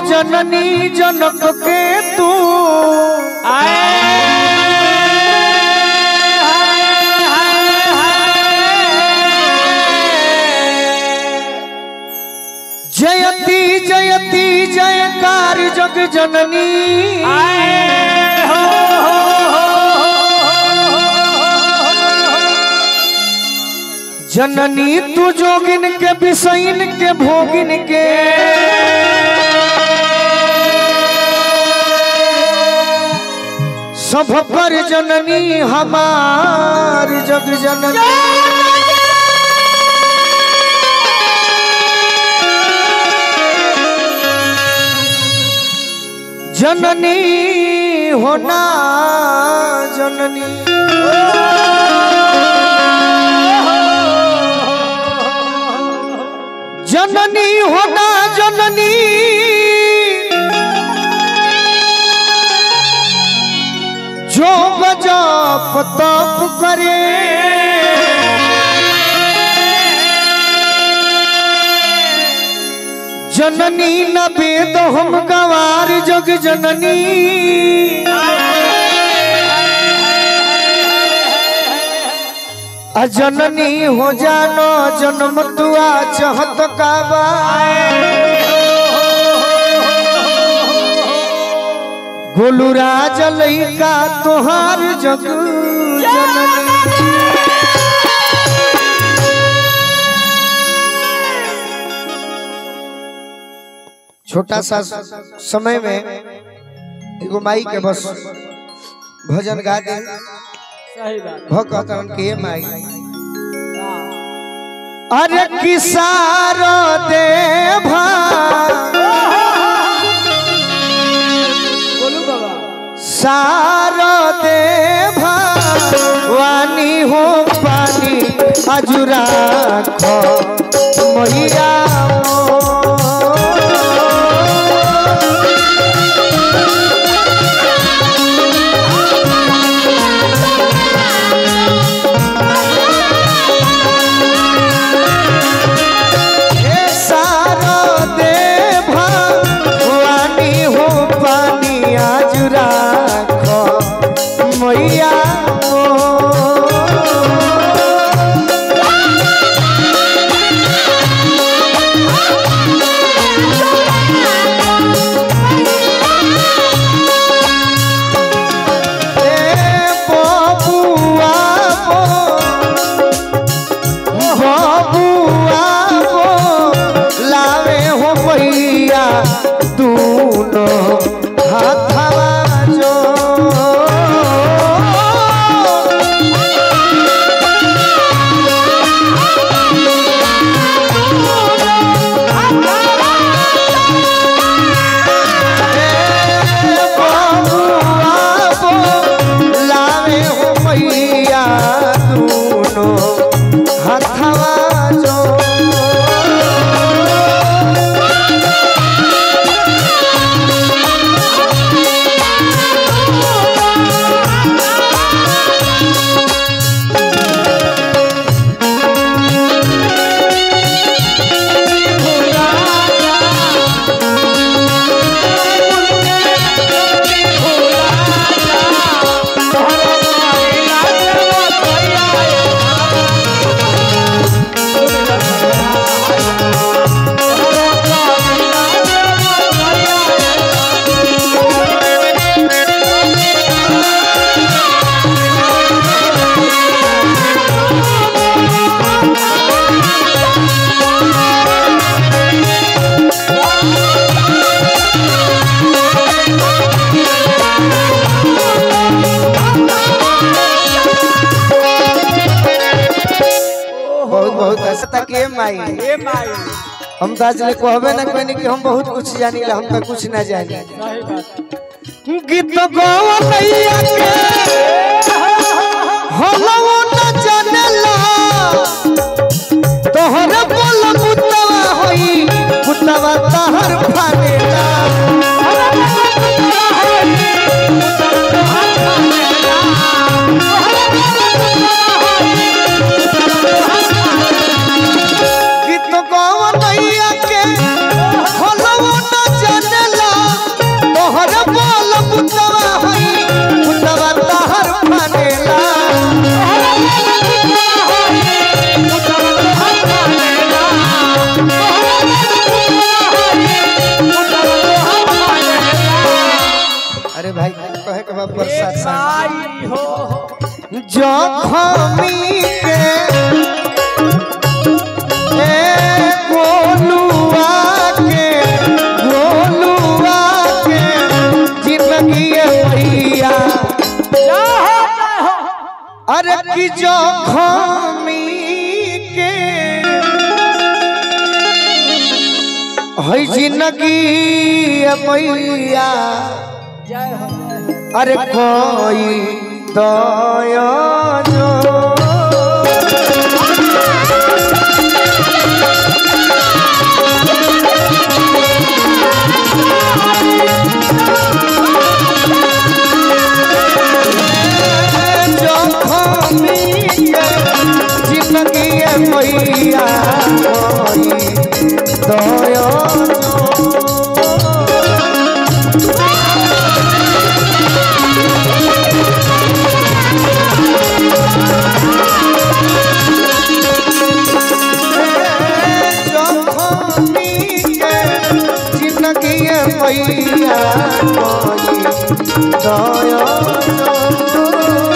जननी जनक के तू जयती जयती जयकार जग जननी जननी तू जोगिन के बिसैन के भोगिन के सब पर जननी हमार जग जननी जननी होना जननी जननी होना जननी जो गजब तप करे जननी न वेद हम गवार जग जननी अजननी हो जानो जन्म तुआ चाहत काबा गोलू राज लैका तोहार जग जननी छोटा सा समय में एगो माई के बस भजन गा दे सही बात भगतन के माई हाँ। अरे किसार देभा बोलू बाबा सार देभा वानी हो पानी अजुरा खो मैया हे सारो देभा वानी हो पानी आज राखो मैया बबुआ बबुआ लावे हो भैया दूनो हाथवा जो लावे हो मैया दूनो हाथवा जो बहुत बहुत ऐसा तक ये माई ए माई हम तो आज ले कहबे ना कहनी कि हम बहुत कुछ जानी ला हम तो कुछ ना जानी सही बात गीत गवैया के हलवो न जानेला तोहर बोल कुतवा होई कुतवा तहर फानेला गीत गवैया के हलवो न जानेला बा प्रसाद माई हो जखमी के ए गोलुआ के गोलुआ के जिंदगी भैया जय हो जय हो अरे की जखमी के है जिंदगी मैया जय हो जय हो अरे कोई दया जो जखमी के जिंदगी मैया कोई दया जो जिंदगी मैया कोई दया